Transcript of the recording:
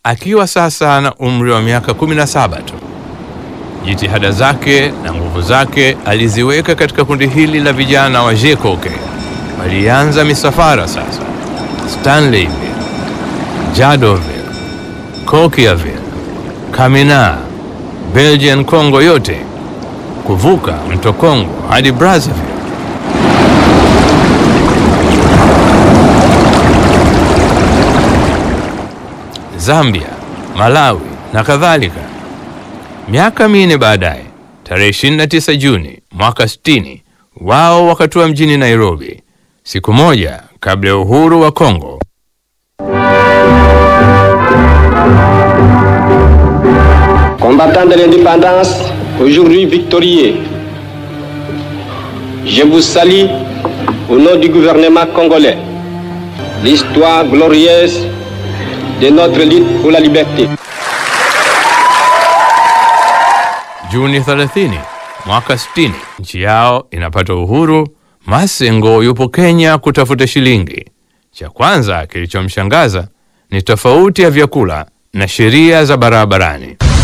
akiwa sasa na umri wa miaka 17 tu. Jitihada zake na nguvu zake aliziweka katika kundi hili la vijana wa Jekoke. Walianza misafara sasa Stanleyville, Jadoville, Coquilleville, Kamina, Belgian Congo yote kuvuka mto Kongo hadi Brazzaville. Zambia, Malawi na kadhalika. Miaka minne baadaye, tarehe 29 Juni mwaka 60, wao wakatua mjini Nairobi, siku moja kabla ya uhuru wa Kongo. Combattants de l'indépendance, aujourd'hui victorieux, je vous salue au nom du gouvernement congolais. L'histoire glorieuse de notre lutte pour la liberté. Juni 30 mwaka 60, nchi yao inapata uhuru. Masengo yupo Kenya kutafuta shilingi. Cha kwanza kilichomshangaza ni tofauti ya vyakula na sheria za barabarani.